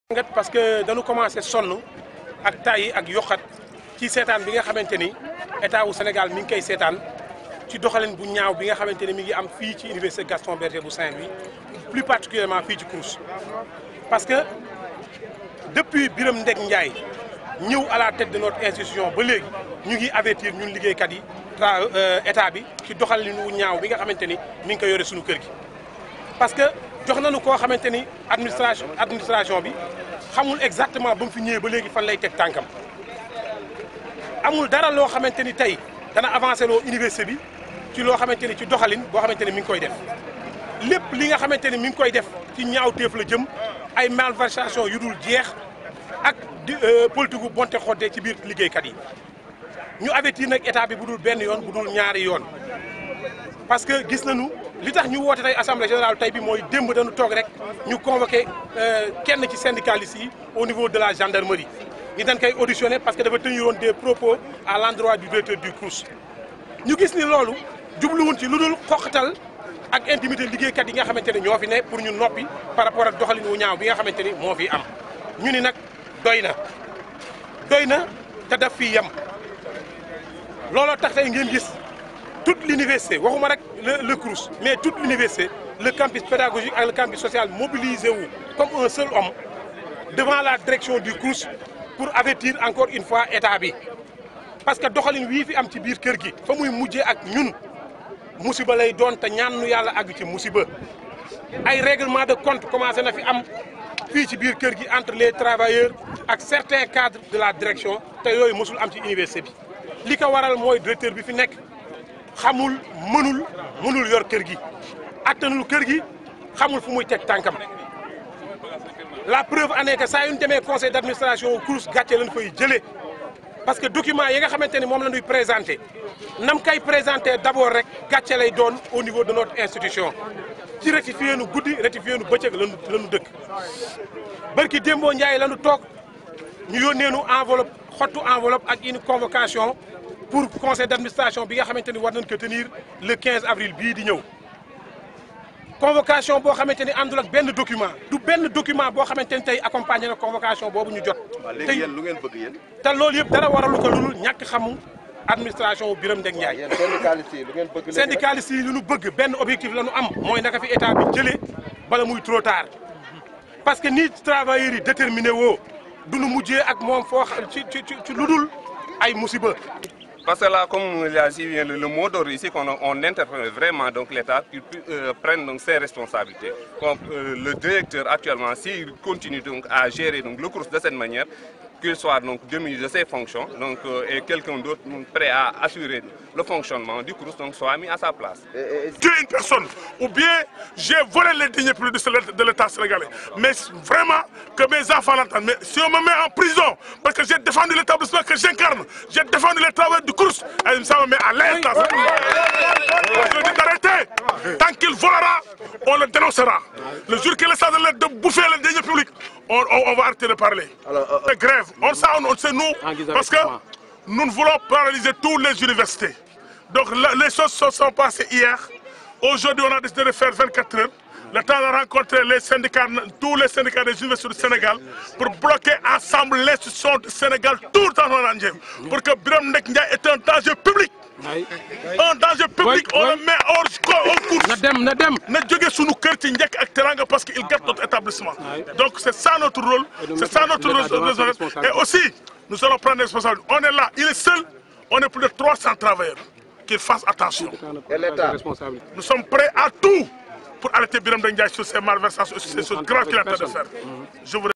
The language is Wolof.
ngat parce que dañu commencé sonn ak tay ak yokkat ci seetaan bi nga xamante ni état wu Sénégal mi ngi koy seetaan ci doxalin bu ñaaw bi nga xamante ni mi ngi am fii ci université Gaston Berger bu Saint-Louis plus particulièrement fii ci Crous parce que depuis Birame Ndek Ndiaye ñëw à la tête de notre institution ba léegi ñu ngi avertir ñun liggéeykat yi tra état bi ci doxalin wu ñaaw bi nga xamante ni mi ngi ko yore suñu kër gi parce que jox nañu koo xamante ni administration administration bi xamul exactement ba mu fi ñëwee ba léegi fan lay teg tànkam amul dara loo xamante ni tey dana avancé loo université bi ci loo xamante ni ci doxalin boo xamante ni mi ngi koy def lépp li nga xamante ni mi ngi koy def ci ñaawteef la jëm ay malversation yu dul jeex ak di politique gu bonte xodde ci biir liggéeykat yi ñu avertir nag état bi bu dul benn yoon bu dul ñaari yoon parce que gis nañu li tax ñu woote tey assemblée générale tey bi mooy démb dañu toog rek ñu convoqué kenn ci syndicalistes yi au niveau de la gendarmerie ñi dañ koy auditionné parce que dafa teniroon des propos à l'endroit du directeur du Crous ñu gis ni loolu jubluwun ci lu dul xoqatal ak intimité liggéeykat yi nga xamante ne ñoo fi ne pour ñu noppi par rapport ak doxalin wu ñaaw bi nga xamante ni moo fi am ñu ni nag doy na doy na te daf fi yem looloo tax tey ngeen gis toute l'université waxuma rek le le Crous mais toute l'université le campus pédagogique ak le campus social mobilisé wu comme un seul homme devant la direction du Crous pour avertir encore une fois état bi parce que doxalin wii fi am ci biir kër gi fa muy mujjee ak ñun musiba lay doon te ñaan nu yàlla àgg ci musiba ay règlement de compte commencé na fi am fii ci biir kër gi entre les travailleurs ak certains cadres de la direction te yooyu mosul am ci université bi li ko waral mooy directeur bi fi nekk xamul mënul mënul yor kër gi attanul kër gi xamul fu muy teg tànkam la preuve en est que saa yu ñu demee conseil d'administration Crous gàcce lañ koy jëlee parce que document yi nga xamante ni moom la ñuy présenté nam kay présenté d'abord rek gàcce lay doon au niveau de notre institution ci rectifié nu guddi rectifié nu bëccëg lanu lañu dëkk barki démboo Ndiaye lañu toog ñu yónnee nu enveloppe xottu enveloppe ak une convocation pour conseil d'administration bi nga xamante ni war nañ ko tenir le 15 avril bii di ñëw convocation boo xamante ni àndul ak benn document du benn document boo xamante ni tey accompagné na convocation boobu ñu jot. léegi yéen lu ngeen bëgg yéen. te loolu yëpp dara waralu ko lu ñàkk xamu administration wu Birame Ndek Ndiaye. yéen syndicalistes yi lu ngeen bëgg léegi syndicalistes yi lu ñu bëgg benn objectif la ñu am mooy naka fi état bi jëlee bala muy trop tard parce que ni travailleurs yi déterminé woo du ñu mujjee ak moom foo xam ci ci ci lu dul ay musiba. Parce que là, comme il a dit, le, le mot d'ordre ici, qu'on on interpelle vraiment donc l'État qu'il euh, prenne donc ses responsabilités. Comme euh, le directeur actuellement, s'il continue donc à gérer donc le cours de cette manière, qu'il soit donc démis de ses fonctions, donc euh, et quelqu'un d'autre prêt à assurer le fonctionnement du cours donc soit mis à sa place. tuer une personne ou bien j'ai volé les deniers publics de l'État sénégalais. Mais vraiment que mes enfants l'entendent. Mais si on me met en prison parce que j'ai défendu l'établissement que j'incarne, j'ai défendu les travailleurs du cours, et ça me met à l'aise. Je dis d'arrêter. Tant qu'il volera, on le dénoncera. Le jour qu'il essaie de, de bouffer les deniers publics, on, on, on va arrêter de parler. de grève. On sait, on, on sait nous, parce que nous ne voulons paralyser toutes les universités. Donc les choses se sont passées hier. Aujourd'hui, on a décidé de faire 24 heures. Le temps de rencontrer les syndicats, tous les syndicats des universités du Sénégal pour bloquer ensemble l'institution du Sénégal tout le temps dans l'Andier. Pour que Birame Ndek Ndiaye est un danger public. Un danger public, on le met hors au cours. na dem na dem. na jóge sunu kër ci njëkk ak teranga parce que il gâte notre établissement. Donc c'est ça notre rôle, c'est ça notre rôle. Et aussi, nous allons prendre des responsabilités. On est là, il est seul, on est plus de 300 travailleurs. Qu'il fasse attention. Et l'État Nous sommes prêts à tout pour arrêter Birame Ndek Ndiaye sur ces malversations, sur ces choses graves qu'il est en train de faire. Je vous